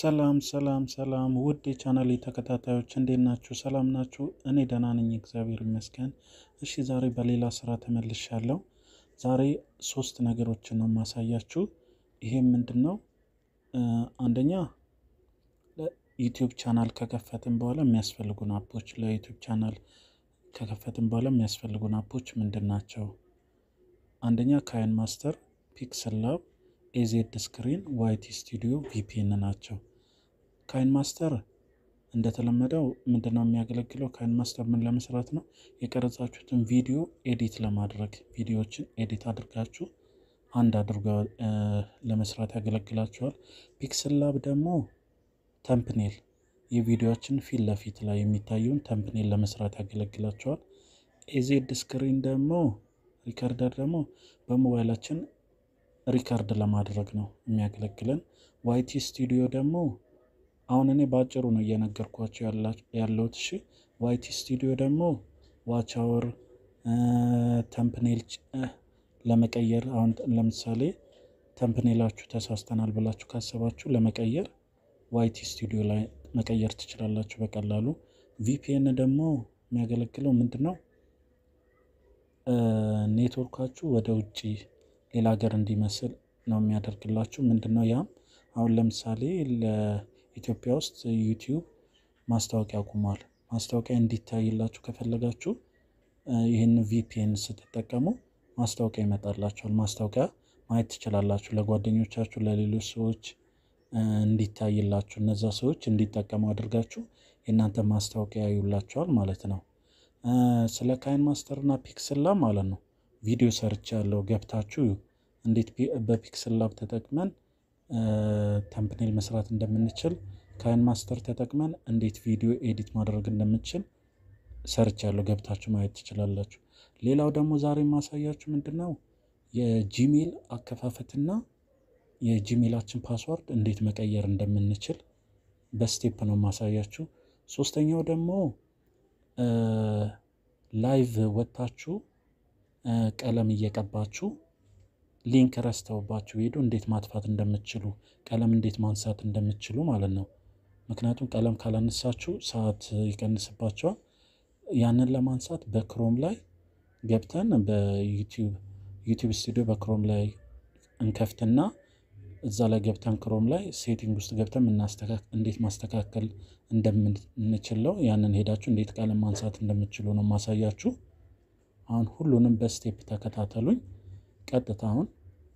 ሰላም ሰላም ሰላም ውድ የቻናሌ ተከታታዮች እንዴት ናችሁ? ሰላም ናችሁ? እኔ ደህና ነኝ፣ እግዚአብሔር ይመስገን። እሺ ዛሬ በሌላ ስራ ተመልሻለሁ። ዛሬ ሶስት ነገሮችን ነው የማሳያችሁ። ይሄም ምንድን ነው? አንደኛ ዩቲዩብ ቻናል ከከፈትን በኋላ የሚያስፈልጉን አፖች፣ ለዩቲዩብ ቻናል ከከፈትን በኋላ የሚያስፈልጉን አፖች ምንድን ናቸው? አንደኛ ካይን ማስተር፣ ፒክስል ላብ ኤዜድ ስክሪን ዋይቲ ስቱዲዮ ቪፒኤን ናቸው። ካይን ማስተር እንደተለመደው ምንድነው የሚያገለግለው? ካይን ማስተር ምን ለመስራት ነው? የቀረጻችሁትን ቪዲዮ ኤዲት ለማድረግ ቪዲዮዎችን ኤዲት አድርጋችሁ አንድ አድርገ ለመስራት ያገለግላችኋል። ፒክስል ላብ ደግሞ ተምፕኔል የቪዲዮችን ፊት ለፊት ላይ የሚታየውን ተምፕኔል ለመስራት ያገለግላችኋል። ኤዜድ ስክሪን ደግሞ ሪከርደር ደግሞ በሞባይላችን ሪከርድ ለማድረግ ነው የሚያገለግለን። ዋይቲ ስቱዲዮ ደግሞ አሁን እኔ በአጭሩ ነው እየነገርኳቸው ያለሁት። እሺ ዋይቲ ስቱዲዮ ደግሞ ዋች አወር ተምፕኔል ለመቀየር አሁን ለምሳሌ ተምፕኔላችሁ ተሳስተናል ብላችሁ ካሰባችሁ ለመቀየር ዋይቲ ስቱዲዮ ላይ መቀየር ትችላላችሁ በቀላሉ። ቪፒኤን ደግሞ የሚያገለግለው ምንድን ነው? ኔትወርካችሁ ወደ ውጭ ሌላ ሀገር እንዲመስል ነው የሚያደርግላችሁ። ምንድን ነው ያም? አሁን ለምሳሌ ለኢትዮጵያ ውስጥ ዩቲዩብ ማስታወቂያ አቁሟል። ማስታወቂያ እንዲታይላችሁ ከፈለጋችሁ ይህን ቪፒኤን ስትጠቀሙ ማስታወቂያ ይመጣላችኋል። ማስታወቂያ ማየት ትችላላችሁ። ለጓደኞቻችሁ፣ ለሌሎች ሰዎች እንዲታይላችሁ እነዛ ሰዎች እንዲጠቀሙ አድርጋችሁ የእናንተ ማስታወቂያ ያዩላችኋል ማለት ነው። ስለ ካይን ማስተር እና ፒክስል ላብ ማለት ነው ቪዲዮ ሰርች ያለው ገብታችሁ እንዴት በፒክስል ላብ ተጠቅመን ተምፕኔል መስራት እንደምንችል ካይን ማስተር ተጠቅመን እንዴት ቪዲዮ ኤዲት ማድረግ እንደምንችል ሰርች ያለው ገብታችሁ ማየት ትችላላችሁ። ሌላው ደግሞ ዛሬ የማሳያችሁ ምንድን ነው የጂሜል አከፋፈትና የጂሜላችን ፓስዋርድ እንዴት መቀየር እንደምንችል በስቴፕ ነው የማሳያችሁ። ሶስተኛው ደግሞ ላይቭ ወጥታችሁ ቀለም እየቀባችሁ ሊንክ ረስተውባችሁ ሄዱ እንዴት ማጥፋት እንደምትችሉ ቀለም እንዴት ማንሳት እንደምትችሉ ማለት ነው። ምክንያቱም ቀለም ካላነሳችሁ ሰዓት ይቀንስባቸዋል። ያንን ለማንሳት በክሮም ላይ ገብተን በዩቲዩብ ዩቲዩብ ስቱዲዮ በክሮም ላይ እንከፍትና እዛ ላይ ገብተን ክሮም ላይ ሴቲንግ ውስጥ ገብተን እንዴት ማስተካከል እንደምንችለው ያንን ሄዳችሁ እንዴት ቀለም ማንሳት እንደምትችሉ ነው ማሳያችሁ። አሁን ሁሉንም በስቴፕ ተከታተሉኝ። ቀጥታ አሁን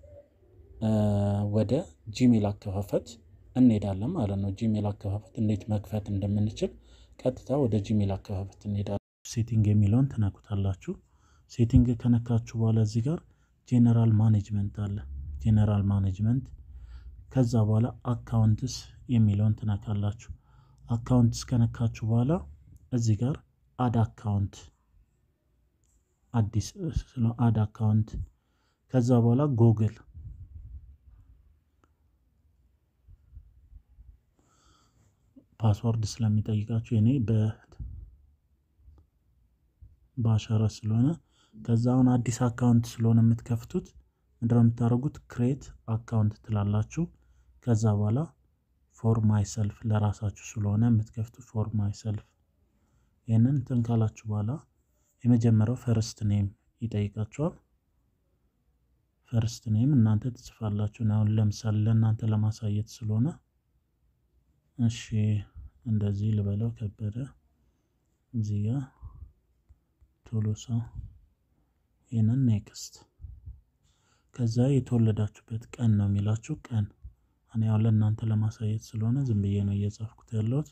ወደ ጂሜል አከፋፈት እንሄዳለን ማለት ነው። ጂሜል አከፋፈት እንዴት መክፈት እንደምንችል ቀጥታ ወደ ጂሜል አከፋፈት እንሄዳለን። ሴቲንግ የሚለውን ትነኩታላችሁ። ሴቲንግ ከነካችሁ በኋላ እዚህ ጋር ጄኔራል ማኔጅመንት አለ። ጄኔራል ማኔጅመንት ከዛ በኋላ አካውንትስ የሚለውን ትነካላችሁ። አካውንትስ ከነካችሁ በኋላ እዚህ ጋር አድ አካውንት አዲስ አድ አካውንት ከዛ በኋላ ጎግል ፓስወርድ ስለሚጠይቃችሁ እኔ በአሻራ ስለሆነ ከዛ አሁን አዲስ አካውንት ስለሆነ የምትከፍቱት ምንድነው የምታደርጉት? ክሬት አካውንት ትላላችሁ። ከዛ በኋላ ፎር ማይ ሰልፍ ለራሳችሁ ስለሆነ የምትከፍቱት ፎር ማይ ሰልፍ ይህንን እንትን ካላችሁ በኋላ የመጀመሪያው ፈርስት ኔም ይጠይቃችኋል። ፈርስት ኔም እናንተ ትጽፋላችሁ። አሁን ለምሳሌ ለእናንተ ለማሳየት ስለሆነ እሺ እንደዚህ ልበለው፣ ከበደ እዚህ ጋ ቶሎሳ፣ ይህንን ኔክስት። ከዛ የተወለዳችሁበት ቀን ነው የሚላችሁ ቀን። እኔ ያው ለእናንተ ለማሳየት ስለሆነ ዝም ብዬ ነው እየጻፍኩት ያለሁት።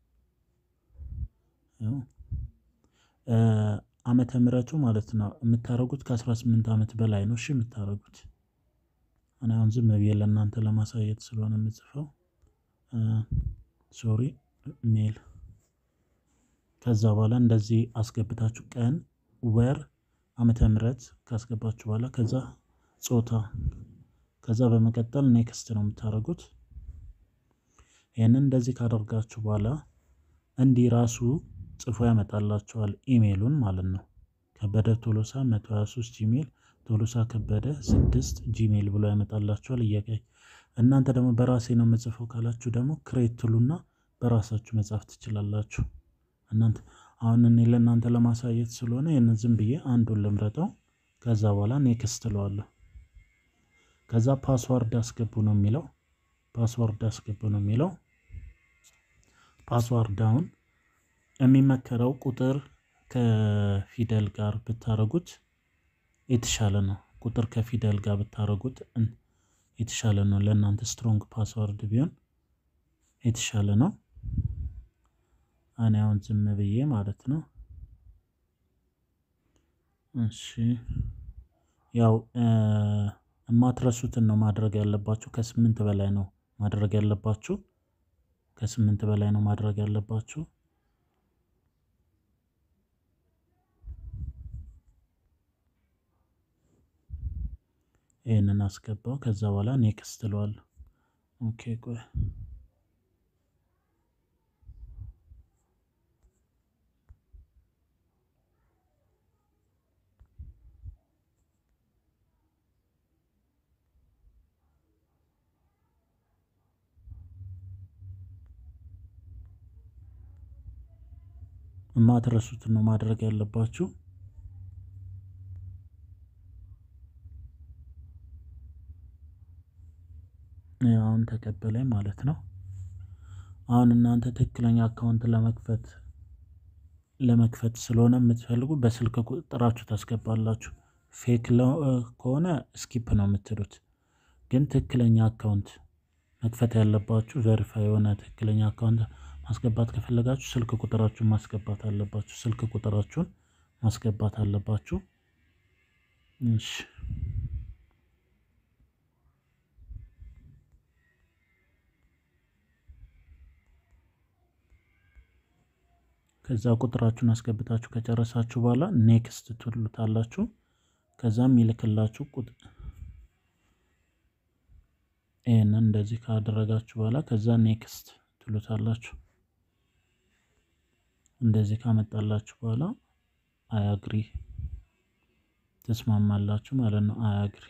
ዓመተ ምሕረቱ ማለት ነው የምታደርጉት ከ18 ዓመት በላይ ነው። እሺ የምታደርጉት እኔ አሁን ዝም ብዬ ለእናንተ ለማሳየት ስለሆነ የምጽፈው ሶሪ ሜል። ከዛ በኋላ እንደዚህ አስገብታችሁ ቀን፣ ወር፣ ዓመተ ምሕረት ካስገባችሁ በኋላ ከዛ ጾታ፣ ከዛ በመቀጠል ኔክስት ነው የምታደርጉት። ይህንን እንደዚህ ካደርጋችሁ በኋላ እንዲህ ራሱ ጽፎ ያመጣላችኋል ኢሜይሉን ማለት ነው። ከበደ ቶሎሳ 123 ጂሜል ቶሎሳ ከበደ ስድስት ጂሜል ብሎ ያመጣላችኋል። እየቀይ እናንተ ደግሞ በራሴ ነው የምጽፈው ካላችሁ ደግሞ ክሬት ትሉና በራሳችሁ መጻፍ ትችላላችሁ። እናንተ አሁን እኔ ለእናንተ ለማሳየት ስለሆነ ይህንን ዝም ብዬ አንዱን ልምረጠው። ከዛ በኋላ ኔክስት ትለዋለሁ። ከዛ ፓስዋርድ አስገቡ ነው የሚለው። ፓስዋርድ አስገቡ ነው የሚለው። ፓስዋርድ አሁን የሚመከረው ቁጥር ከፊደል ጋር ብታረጉት የተሻለ ነው። ቁጥር ከፊደል ጋር ብታረጉት የተሻለ ነው። ለእናንተ ስትሮንግ ፓስዋርድ ቢሆን የተሻለ ነው። እኔ አሁን ዝም ብዬ ማለት ነው። እሺ ያው የማትረሱትን ነው ማድረግ ያለባችሁ። ከስምንት በላይ ነው ማድረግ ያለባችሁ። ከስምንት በላይ ነው ማድረግ ያለባችሁ። ይህንን አስገባው። ከዛ በኋላ ኔክስት እለዋለሁ። ኦኬ ቆይ የማትረሱትን ነው ማድረግ ያለባችሁ። አሁን ተቀበለኝ ማለት ነው። አሁን እናንተ ትክክለኛ አካውንት ለመክፈት ለመክፈት ስለሆነ የምትፈልጉ በስልክ ቁጥራችሁ ታስገባላችሁ። ፌክ ከሆነ ስኪፕ ነው የምትሉት። ግን ትክክለኛ አካውንት መክፈት ያለባችሁ ቬሪፋይ የሆነ ትክክለኛ አካውንት ማስገባት ከፈለጋችሁ ስልክ ቁጥራችሁን ማስገባት አለባችሁ። ስልክ ቁጥራችሁን ማስገባት አለባችሁ። እሺ ከዛ ቁጥራችሁን አስገብታችሁ ከጨረሳችሁ በኋላ ኔክስት ትሉታላችሁ። ከዛም ይልክላችሁ ቁጥር ይህንን እንደዚህ ካደረጋችሁ በኋላ ከዛ ኔክስት ትሉታላችሁ። እንደዚህ ካመጣላችሁ በኋላ አያግሪ ተስማማላችሁ ማለት ነው። አያግሪ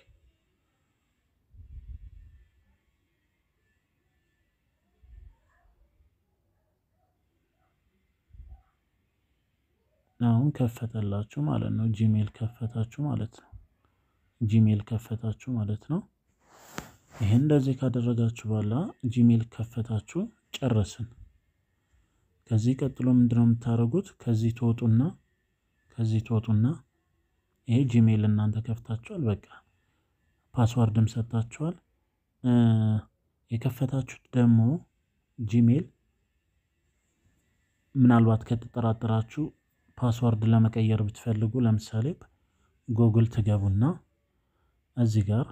አሁን ከፈተላችሁ ማለት ነው። ጂሜል ከፈታችሁ ማለት ነው። ጂሜል ከፈታችሁ ማለት ነው። ይሄን እንደዚህ ካደረጋችሁ በኋላ ጂሜል ከፈታችሁ ጨረስን። ከዚህ ቀጥሎ ምንድነው የምታደርጉት? ከዚህ ትወጡና ከዚህ ትወጡና ይሄ ጂሜል እናንተ ከፍታችኋል። በቃ ፓስዋርድም ሰጥታችኋል። የከፈታችሁት ደግሞ ጂሜል ምናልባት ከተጠራጠራችሁ ፓስዋርድ ለመቀየር ብትፈልጉ ለምሳሌ ጎግል ትገቡና እዚህ ጋር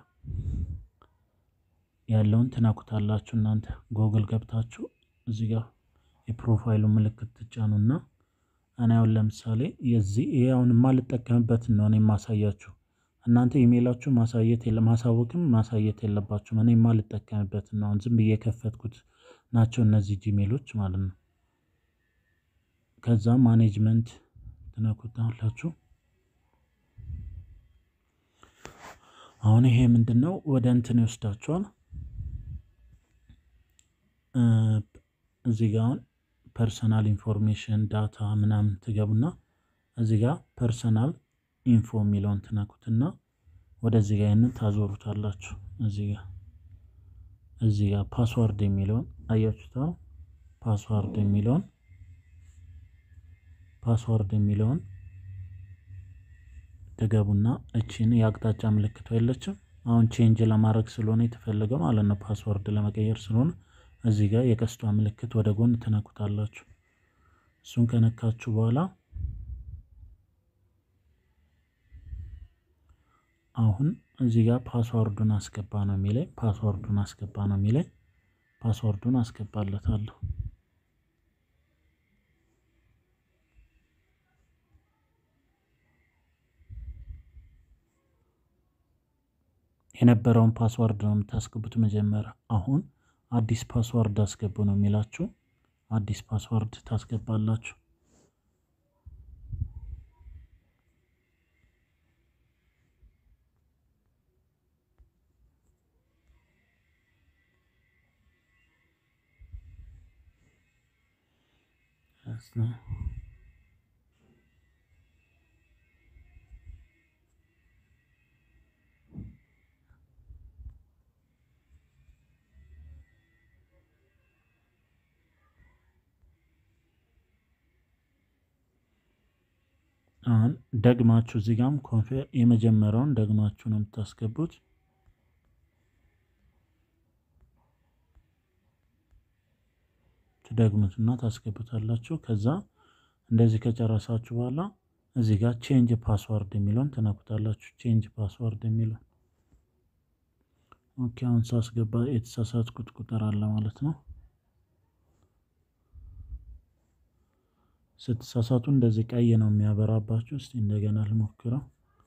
ያለውን ትነኩታላችሁ። እናንተ ጎግል ገብታችሁ እዚህ ጋር የፕሮፋይሉ ምልክት ትጫኑና እኔ አሁን ለምሳሌ የዚህ ይሄ አሁን የማልጠቀምበትን ነው እኔ የማሳያችሁ። እናንተ ኢሜይላችሁ ማሳየት ማሳወቅም ማሳየት የለባችሁም። እኔ የማልጠቀምበትን ነው አሁን ዝም ብዬ የከፈትኩት ናቸው እነዚህ ጂሜሎች ማለት ነው። ከዛ ማኔጅመንት ትነኩታላችሁ። አሁን ይሄ ምንድን ነው ወደ እንትን ይወስዳችኋል። እዚህ ጋ አሁን ፐርሰናል ኢንፎርሜሽን ዳታ ምናምን ትገቡና እዚህ ጋ ፐርሰናል ኢንፎ የሚለውን ትነኩትና ወደዚህ ጋ ይህንን ታዞሩታላችሁ። እዚህ ጋ እዚህ ጋ ፓስዋርድ የሚለውን አያችሁታ። ፓስዋርድ የሚለውን ፓስዋርድ የሚለውን ትገቡና እቺን የአቅጣጫ ምልክቷ የለችም። አሁን ቼንጅ ለማድረግ ስለሆነ የተፈለገው ማለት ነው። ፓስወርድ ለመቀየር ስለሆነ እዚህ ጋር የቀስቷ ምልክት ወደ ጎን ትነኩታላችሁ። እሱን ከነካችሁ በኋላ አሁን እዚህ ጋር ፓስወርዱን አስገባ ነው የሚለኝ። ፓስወርዱን አስገባ ነው የሚለኝ። ፓስወርዱን አስገባለታለሁ። የነበረውን ፓስዋርድ ነው የምታስገቡት መጀመሪያ። አሁን አዲስ ፓስዋርድ አስገቡ ነው የሚላችሁ። አዲስ ፓስዋርድ ታስገባላችሁ። አሁን ደግማችሁ እዚህ ጋም ኮንፌ የመጀመሪያውን ደግማችሁ ነው የምታስገቡት። ትደግሙትና ታስገቡታላችሁ። ከዛ እንደዚህ ከጨረሳችሁ በኋላ እዚህ ጋር ቼንጅ ፓስዋርድ የሚለውን ትነኩታላችሁ። ቼንጅ ፓስዋርድ የሚለውን ኦኬ። አሁን ሳስገባ የተሳሳትኩት ቁጥር አለ ማለት ነው። ስትሳሳቱ እንደዚህ ቀይ ነው የሚያበራባችሁ። እስቲ እንደገና ልሞክረው።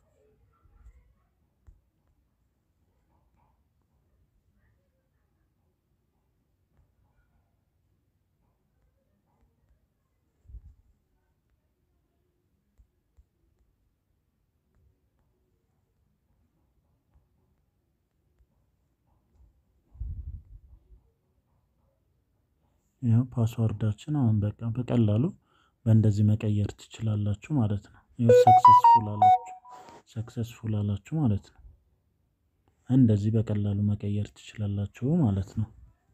ይኸው ፓስዋርዳችን አሁን በቃ በቀላሉ በእንደዚህ መቀየር ትችላላችሁ ማለት ነው። ይኸው ሰክሰስፉል አላችሁ ሰክሰስፉል አላችሁ ማለት ነው። እንደዚህ በቀላሉ መቀየር ትችላላችሁ ማለት ነው።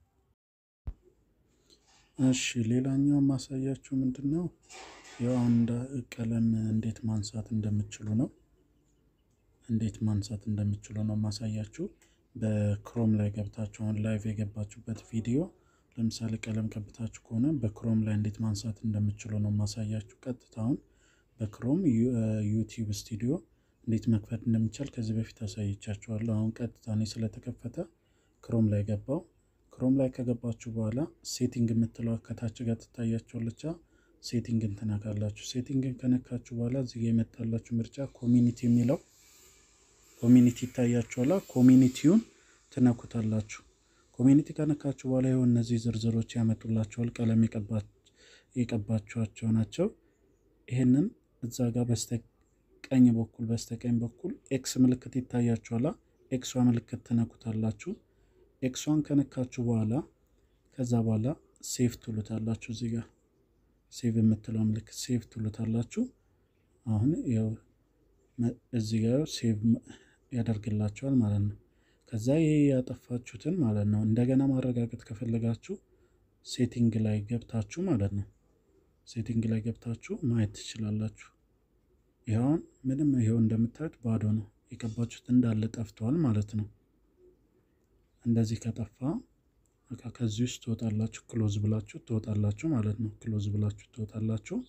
እሺ ሌላኛው ማሳያችሁ ምንድን ነው? ያው አንድ ቀለም እንዴት ማንሳት እንደምችሉ ነው። እንዴት ማንሳት እንደምችሉ ነው ማሳያችሁ። በክሮም ላይ ገብታችሁ አሁን ላይቭ የገባችሁበት ቪዲዮ ለምሳሌ ቀለም ቀብታችሁ ከሆነ በክሮም ላይ እንዴት ማንሳት እንደምችሉ ነው ማሳያችሁ። ቀጥታውን በክሮም ዩቲዩብ ስቱዲዮ እንዴት መክፈት እንደሚቻል ከዚህ በፊት አሳይቻችኋለሁ። አሁን ቀጥታ እኔ ስለተከፈተ ክሮም ላይ ገባው። ክሮም ላይ ከገባችሁ በኋላ ሴቲንግ የምትለው ከታች ጋር ትታያችኋለች። ሴቲንግን ትነካላችሁ። ሴቲንግን ከነካችሁ በኋላ እዚህ ጋር የመጣላችሁ ምርጫ ኮሚኒቲ የሚለው ኮሚኒቲ ይታያችኋላ። ኮሚኒቲውን ትነኩታላችሁ። ኮሚኒቲ ከነካችሁ በኋላ ይኸው እነዚህ ዝርዝሮች ያመጡላችኋል። ቀለም የቀባችኋቸው ናቸው። ይህንን እዛ ጋር በስተቀኝ በኩል በስተቀኝ በኩል ኤክስ ምልክት ይታያችኋላ። ኤክሷ ምልክት ትነኩታላችሁ። ኤክሷን ከነካችሁ በኋላ ከዛ በኋላ ሴቭ ትሉታላችሁ። እዚህ ጋር ሴቭ የምትለው ምልክት ሴቭ ትሉታላችሁ። አሁን ያው እዚህ ጋር ሴቭ ያደርግላችኋል ማለት ነው። ከዛ ይሄ ያጠፋችሁትን ማለት ነው እንደገና ማረጋገጥ ከፈለጋችሁ ሴቲንግ ላይ ገብታችሁ ማለት ነው ሴቲንግ ላይ ገብታችሁ ማየት ትችላላችሁ። ይኸውን ምንም ይኸው እንደምታዩት ባዶ ነው። የቀባችሁት እንዳለ ጠፍተዋል ማለት ነው። እንደዚህ ከጠፋ በቃ ከዚህ ውስጥ ትወጣላችሁ። ክሎዝ ብላችሁ ትወጣላችሁ ማለት ነው። ክሎዝ ብላችሁ ትወጣላችሁ።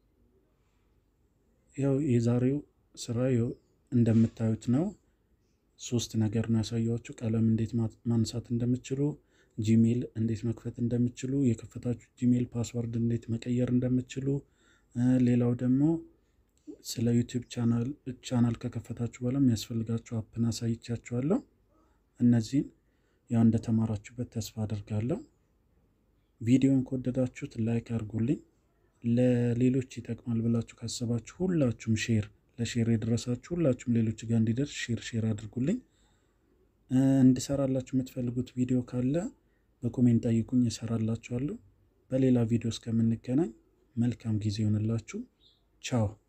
ያው የዛሬው ስራ ያው እንደምታዩት ነው። ሶስት ነገር ነው ያሳያችሁ። ቀለም እንዴት ማንሳት እንደምችሉ፣ ጂሜል እንዴት መክፈት እንደምችሉ፣ የከፈታችሁ ጂሜል ፓስወርድ እንዴት መቀየር እንደምችሉ፣ ሌላው ደግሞ ስለ ዩቲዩብ ቻናል ከከፈታችሁ በኋላ የሚያስፈልጋችሁ አፕን አሳይቻችኋለሁ። እነዚህን ያው እንደተማራችሁበት ተስፋ አድርጋለሁ። ቪዲዮን ከወደዳችሁት ላይክ አድርጉልኝ። ለሌሎች ይጠቅማል ብላችሁ ካሰባችሁ ሁላችሁም ሼር ለሼር የደረሳችሁ ሁላችሁም ሌሎች ጋር እንዲደርስ ሼር ሼር አድርጉልኝ። እንድሰራላችሁ የምትፈልጉት ቪዲዮ ካለ በኮሜንት ጠይቁኝ፣ እሰራላችኋለሁ። በሌላ ቪዲዮ እስከምንገናኝ መልካም ጊዜ ይሆንላችሁ። ቻው